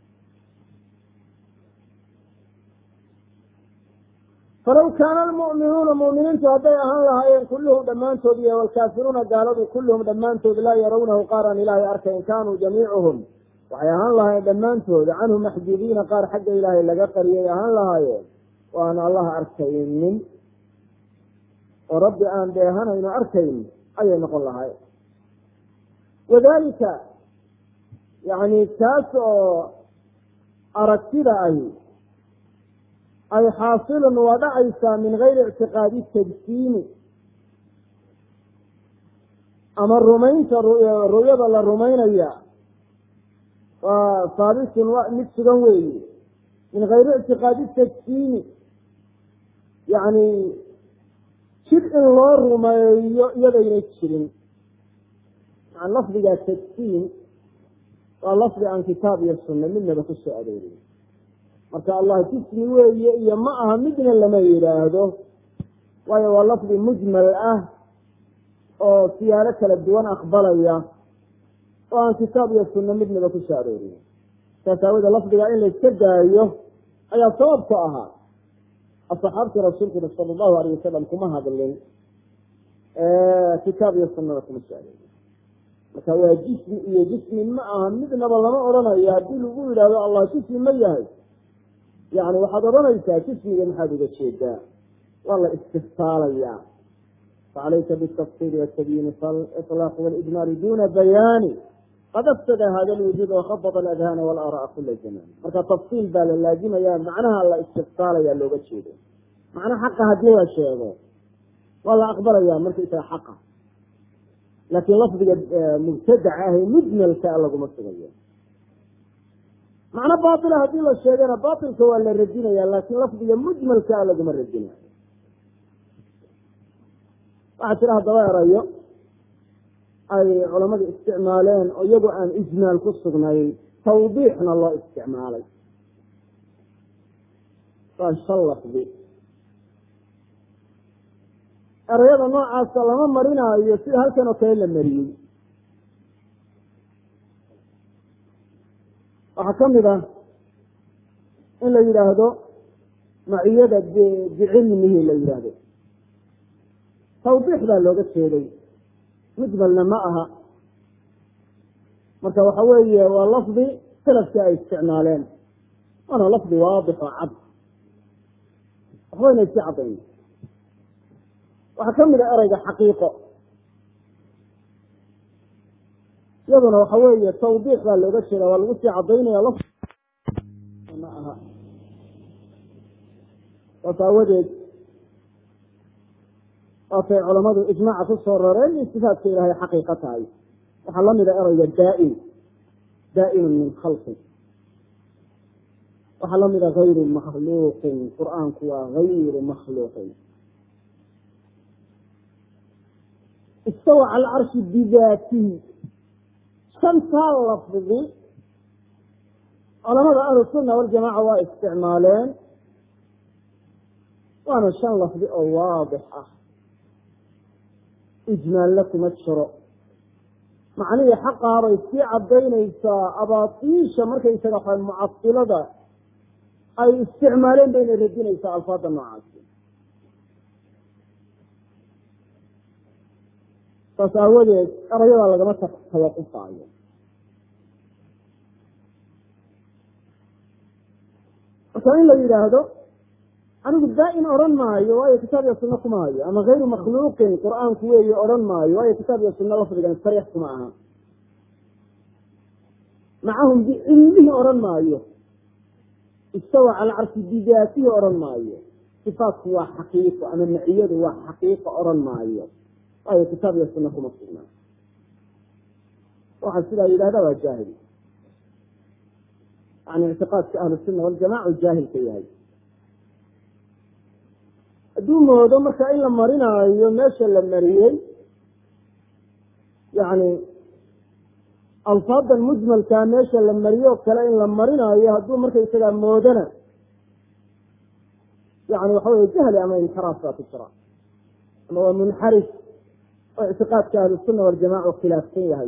S1: falaw kaana almu'minuuna mu'miniintu hadday ahaan lahaayeen kulluhum dhammaantood iyo walkaafiruuna gaaladu kulluhum dhammaantood laa yarawnahu qaar aan ilaahay arkayn kaanuu jamiicuhum waxay ahaan lahaayeen dhammaantood canhu maxjuubiina qaar xagga ilaahay laga qariyay ahaan lahaayeen oo aan allaha arkaynin oo rabbi aan dheehanayno arkayn ayay noqon lahaayeen wadalika yani kaas oo aragtida ahi ay xaasilun waa dhacaysaa min gayri ictiqaadi tajsiimi ama rumaynta ru'yada la rumaynaya waa saabitun mid sugan weeye min gayri ictiqaadi tajsiimi yani jir in loo rumeeyo iyadayna jirin yani lafdiga tajsiim waa lafdi aan kitaab iyo sunna midnaba ku soo aroorin marka allah jismi weeye iyo ma aha midna lama yidhaahdo waayo waa lafdi mujmal ah oo siyaalo kala duwan aqbalaya oo aan kitaab iyo sunno midnaba ku soo aroorin saas aawooda lafdiga in la iska daayo ayaa sababku ahaa asxaabtii rasuulkuna sala allahu alayh wasalam kuma hadlin kitaab iyo sunnada kuma soo aroorin marka waa jismi iyo jismi ma aha midnaba lama odhanayo haddii lagu yidhahdo allah jismi ma yahay yani waxaad odhanaysaa jismiga maxaad uga jeedaa waa la istifsaalayaa facalayka bitafsiri watabyiini faliطlaaq walijmaali duna bayaani qad afsada hada lwujuud wakhabada aladhana walaara'a kula zaman marka tafsiil baa la laazimaya macnaha la istifsaalaya looga jeedo macna xaqa haddii la sheego waa la aqbalaya markaysaga xaqa laakiin lafdiga mubtadaca ah ee mujmalka laguma sugayo macno baila haddii la sheegana bailka waa la radinaya laakiin lafdiga mujmalkaa laguma radinayo waxaa jira haddaba erayo ay culamadu isticmaaleen oo iyagoo aan ijmaal ku sugnayn tawdiixna loo isticmaalay waa shan lafdi erayada noocaasa lama marinaayo sida halkan oo kale la mariyey waxaa kamid ah in la yidhaahdo maciyada bicilmihi la yidhaahdo tawdiix baa looga jeeday mujmalna ma aha marka waxa weeye waa lafdi salafkii ay isticmaaleen waana lafdi waadix oo cad waxbayna isi caddayn waxaa kamid a ereyga xaqiiqo iyaduna waxa weeye tawdiix baa looga jeeda waa lagu sii cadaynaya laf ma aha saas aawadeed waatay culamadu ijmaaca ku soo rareen in sifaadka ilaahay xaqiiqa tahay waxaa lamida ereyga daa-in daa'imun min khalqin waxaa lamida gayru makhluuqin qur-aanku waa gayru makhluuqin istawa cala alcarshi bidaatihi shantaa lafdi culamada ahlu sunna waljamaca waa isticmaaleen waana shan lafdi oo waadix ah ijmaalle kuma jiro macnihii xaqaabay sii cadaynaysaa abaatiisha markaysaga waxa mucasilada ay isticmaaleen bayna radinaysaa alfaada noocaasi saas aawadeed erayadaa lagama tawaqufaayo marka in la yidhaahdo anigu daa-in odhan maayo waayo kitaab iyo sunno kuma hayo ama gayru makhluuqin qur-aanku weeye odhan maayo waayo kitaab iyo sunno lafdigan sariix kuma aha macahum bicilmihi odhan maayo istawa cala carshi bidaatihi odhan maayo sifaatku waa xaqiiqo ama maciyadu waa xaqiiqo odhan maayo waayo kitaab iyo sunno kuma sugnaa waxaa sidaa yidhahda waa jaahil yani ictiqaadka ahlusunna waljamaca u jaahilka yahay hadduu moodo marka in la marinaayo meesha la mariyey yani alfaadan mujmalkaa meesha la mariyo o kale in la marinaayo hadduu markaysagaa moodana yani waxa wey jahli ama inxiraaf baa ku jira ama waa munxarif oo ictiqaadka ahlusunna waljamaca u khilaafsan yahay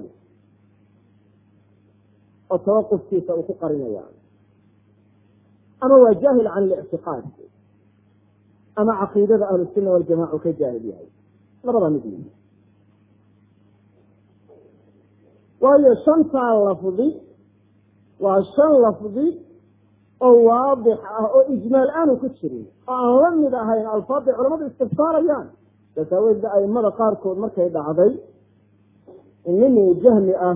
S1: oo tawaqufkiisa uu ku qarinaya ama waa jaahil can lictiqaad ama caqiidada ahlusunna waljamaca uu ka jaahil yahay labada mid wey waayo shantaa lafdi waa shan lafdi oo waadix ah oo ijmaal aanu ku jirin oo aan la mid ahayn alfaadday culamadu istifsaarayaan saas aaweedba aimada qaarkood markay dhacday nin jahmi ah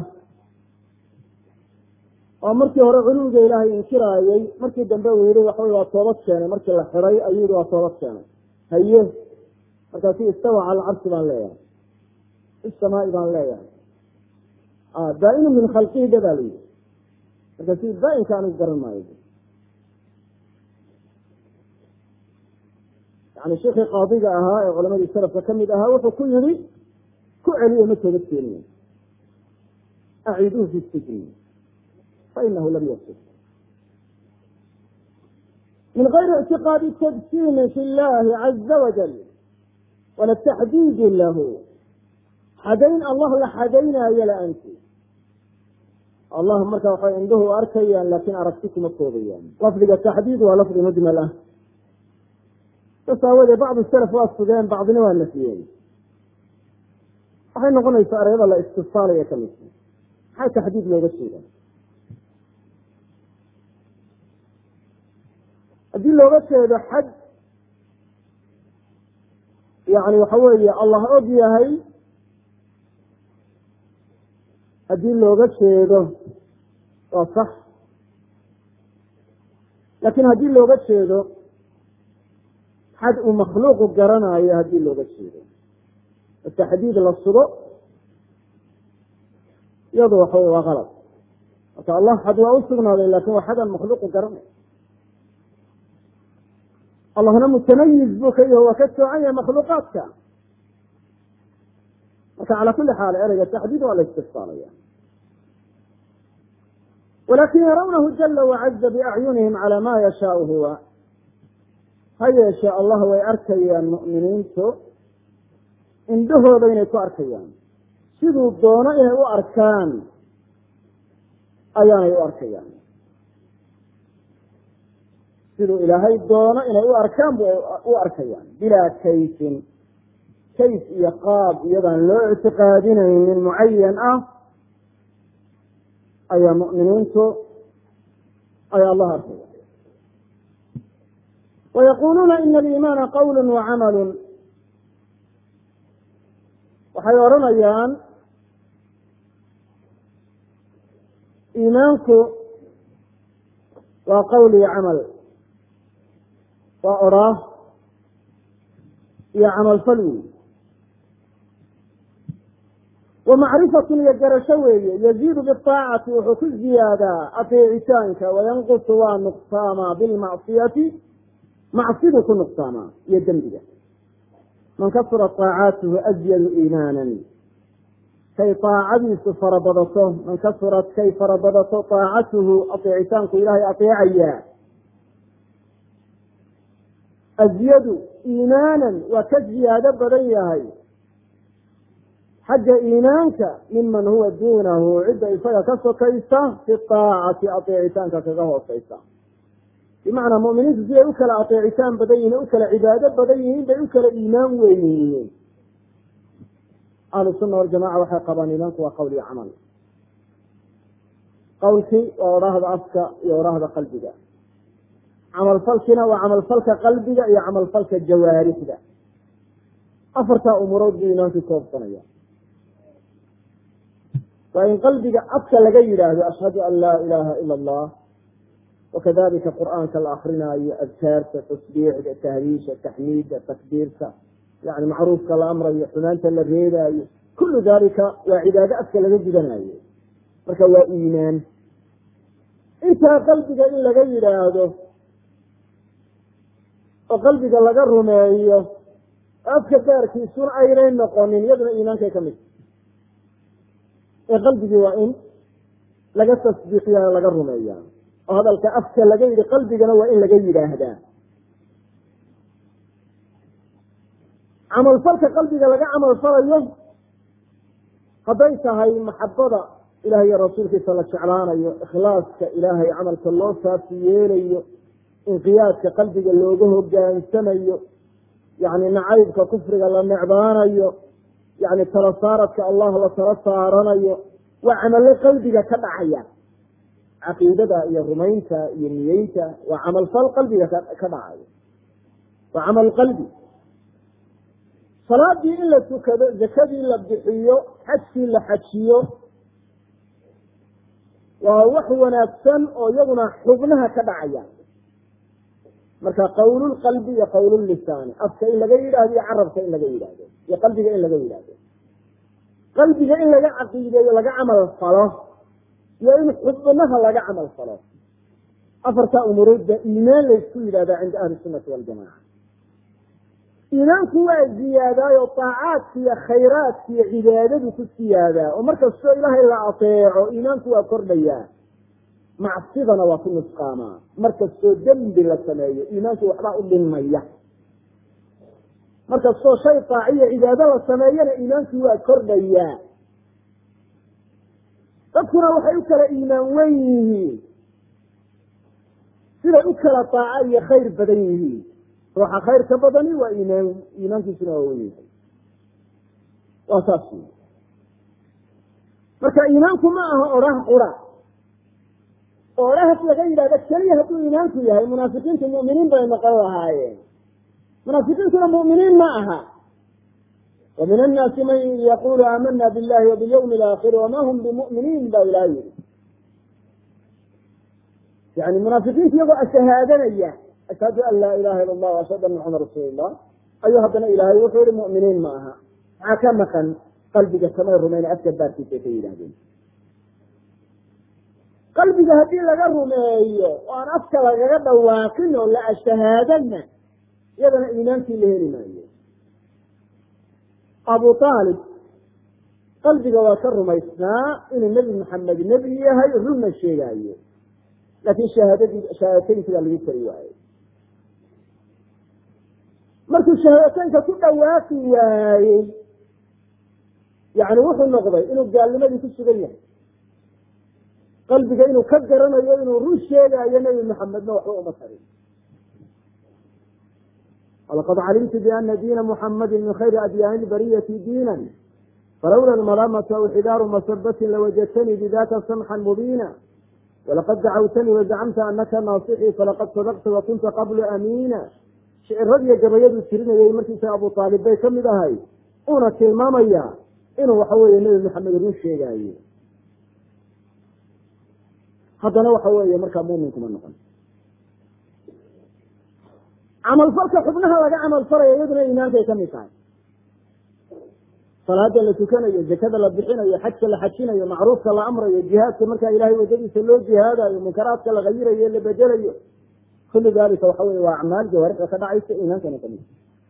S1: oo markii hore culuwiga ilaahay inkiraayey markii dambe uu yihi waxawey waa toobad keenay markii la xiray ayuu yihi waa toobad keenay haye markaasu istawa cala alcarshi baan leeyahay isamaai baan leeyahay daa-inu min khalqihi da baa la yihi markaasu daa-inka anigu garan maayo yani sheikii qaadiga ahaa ee culamadii salafka kamid ahaa wuxuu ku yihi ku celiyo ma toobad keeniyo aciiduhu fi sijni fainahu lam yasib min gayri ictiqaadi tadsiimi fi llahi caza wajal wala taxdiidi lahu xadayn allah la xadaynaayo la-aanti allah marka waxay indhuhu arkayaan laakiin aragti kuma koobayaan lafdiga taxdiid waa lafdi mujmal ah saas aawoodee bacdu salaf waa sugeen bacdina waa nafiyeen waxay noqonaysaa ereyada la istifsaalaya kamid maxaa taxdiid looga jeeda haddii looga jeedo xad yani waxa weeye allah og yahay haddii looga jeedo waa sax laakiin haddii looga jeedo xad uu makhluuqu garanayo haddii looga jeedo taxdiid la sugo iyadu waxa wey waa qalad marka allah xad waa u sugnaaday lakin waa xadaan makhluuqu garanay allahna mutamayiz buu ka yaho waa ka soocan yahay makhluuqaadka marka cala kuli xaal ereyga taxdiid waa la istifsaalaya walakin yarawnahu jala wacaza biacyunihim cala ma yashaau huwa ha yeeshe allah way arkayaan mu'miniintu indhahooda inay ku arkayaan siduu doono inay u arkaan ayaanay u arkayaan siduu ilaahay doono inay u arkaan bu u arkayaan bilaa kayfin kayf iyo qaab iyadaan loo ictiqaadinaynin mucayan ah ayaa mu'miniintu ay allah arkaya wayaquluuna ina aliimaana qawlu wacamalu waxay odhanayaan iimaanku waa qowl iyo camal waa odhaah iyo camalfal wey wa macrifatun iyo garasho weeye yaziidu biaacati wuxuu ku ziyaadaa ateecitaanka wayanqusu waa nuqsaamaa bilmacsiyati macsidu ku nuqsaamaa iyo dembiga man kasura طaacaatuhu azyadu iimaanan kay aacadiisu farabadato man kasurat kay farabadato aacatuhu ateecitaanku ilaahay ateecayaa azyadu iimaanan waa ka ziyaado badan yahay xagga iimaanka miman huwa duunahu cidda isaga ka sokaysa fi aacati ateecitaanka kaga hooseysa bimacnaa muminiintu siday u kala ateecitaan badan yihin u kala cibaado badan yihiin bay u kala iimaan weyn yihiin ahlu sunna waljamaca waxay qabaan iimaanku waa qowl iyo camal qowlkii waa odhaahda afka iyo odhaahda qalbiga camalfalkina waa camalfalka qalbiga iyo camalfalka jawaarixda afartaa umurood buu iimaankii koobsanaya waa in qalbiga afka laga yidhaahdo ashhadu an laa ilaaha ila allah wakadalika qur'aanka la akrinaayo adkaarta tasbiixda tahriisha taxmiidda takbiirta yani macruufka la amrayo xumaanta la reebaayo kullu dalika waa cibaado afka laga gudanayo marka waa iimaan intaa qalbiga in laga yidhaahdo oo qalbiga laga rumeeyo afka gaarkiisuna aynay noqonin iyaduna iimaankay ka mid ee qalbigii waa in laga tasdiiqiya laga rumeeya oo hadalka afka laga yidhi qalbigana waa in laga yidhaahdaa camalfalka qalbiga laga camal falayo hadday tahay maxabada ilaah iyo rasuulkiisa la jeclaanayo ikhlaaska ilaahay camalka loo saafi yeelayo inqiyaadka qalbiga looga hogaansamayo yani nacaybka kufriga la necbaanayo yani tala saaradka allah la tala saaranayo waa camalo qalbiga ka dhacaya caqiidada iyo rumaynta iyo niyeynta waa camalfal qalbiga ka dhacayo waa camal qalbi salaadii in la tukado zakadii la bixiyo xajkii la xajiyo waa wax wanaagsan oo iyaguna xubnaha ka dhacaya marka qawlulqalbi iyo qawlullisaani afka in laga yidhaahdo iyo carabka in laga yidhaahdo iyo qalbiga in laga yidhaahdo qalbiga in laga caqiideeyo laga camal falo iyo in xubnaha laga camal falo afartaa umuroodba iimaan laysku yidhahdaa cinda ahli sunati waljamaca iimaanku waa ziyaadaayo taacaadka iyo khayraadka iyo cibaadadu ku siyaadaa oo markastoo ilaahay la ateeco iimaanku waa kordhayaa macsidana waa ku nusqaamaa markastoo dembi la sameeyo iimaanku waxbaa u dhinmaya markastoo shay taaciyo cibaado la sameeyana iimaanku waa kordhayaa dadkuna waxay u kala iimaan wen yihiin siday u kala taaco iyo khayr badan yihiin ruuxa khayr ka badani waa iimaan iimaankiisuna waa wen yahay waa saas wy marka iimaanku ma aha odhah qura oo odhahaas laga yidhahda keliya hadduu iimaanku yahay munaafiqiintu mu'miniin bay noqon lahaayeen munaafiqiintuna mu'miniin ma aha wa min annaasi man yaqulu aamana billahi wa bilyawmi alaakhiri wama hum bimu'miniin ba ilaha yidhi yani munaafiqiintu iyagoo ashahaadanaya ashhadu an laa ilaha ila allah ashhadu anna maxamed rasuul llah ayuu haddana ilaahay wuxuu yihi mu'miniin ma aha maxaa ka maqan qalbiga kamay rumayn afka baarkiisa ka yidhahdeen qalbiga haddii laga rumeeyo oo aan afka lagaga dhawaaqin oo la ashahaadana iyadana iimaankii la heli maayo abu aalib qalbiga waa ka rumaysnaa inuu nebi maxamed nebi yahay runna sheegaayo laakin shahaadadii shahaadateynki baa lagu kari waayey markuu shahaadateynka ku dhawaaqi waayey yani wuxuu noqday inuu gaalnimadii ku sugan yahay qalbiga inuu ka garanayo inuu run sheegaayo nebi maxamedna waxba uma tarin walaqad calimtu biana diina muxamadi min khayri adyaani bariyati diina falawla lmalaamatu aw xidaaru masabatin lawajadtanii bidaka samxan mubiina walaqad dacawtanii wazacamta anaka naasixii falaqad sadaqta wakunta qablu amiina shiciradiiyo gabayaduu tirinayay markiisa abu aalib bay kamid ahay uuna tilmaamaya inuu waxa weeye nebi maxamed run sheegaayo haddana waxa weeye markaa mumin kuma noqon camalfalka xubnaha laga camal falaya iyaduna iimaankay kamid tahay salaada la tukanayo zakada la bixinayo xajka la xajinayo macruufka la amrayo jihaadka markaa ilahay wadadiisa loo jihaadayo munkaraadka la hayirayo la bedelayo kullu dalika waxa wey waa acmaal jawaarixda ka dhacaysa iimaankana kamid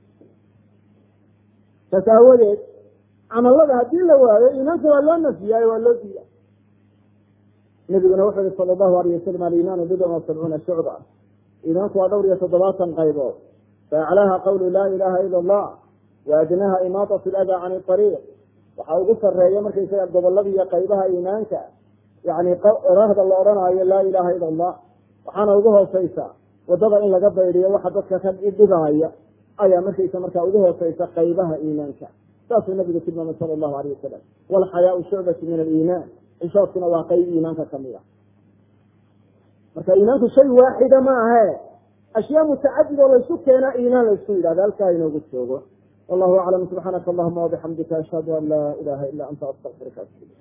S1: saas aawadeed camalada haddii la waayo iimaanka waa loo nafiyaayo waa loo diiya nabiguna wuxuu yihi sala allahu alayh wasalam alimaanu bidcan wa sabcuuna shucba iimaanku waa dhowr iyo toddobaatan qaybood faaclaaha qawlu laa ilaha ila allah wa adnaha imaatat ladaa can ariiq waxaa ugu sareeya markaysaga gobolada iyo qaybaha iimaanka yani oraahda la odhanaayo laa ilaha ila allah waxaana ugu hooseysa wadada in laga baydiyo waxa dadka ka dhibaaya ayaa markaysa markaa ugu hooseysa qaybaha iimaanka saasuu nabigu tilmaamay sala allahu alayh wasalam walxayaau shucbatu min aliimaan xishoodkuna waa qayb iimaanka kamid a marka iimaanku shay waaxida ma ahe ashyaa mutacadid oo laysu keenaa iimaan laysku yidhahda halkaa inoogu joogo wallahu aclam subxaanaka allahuma wabixamdika ashhadu an laa ilaha ila anta astaqfiruka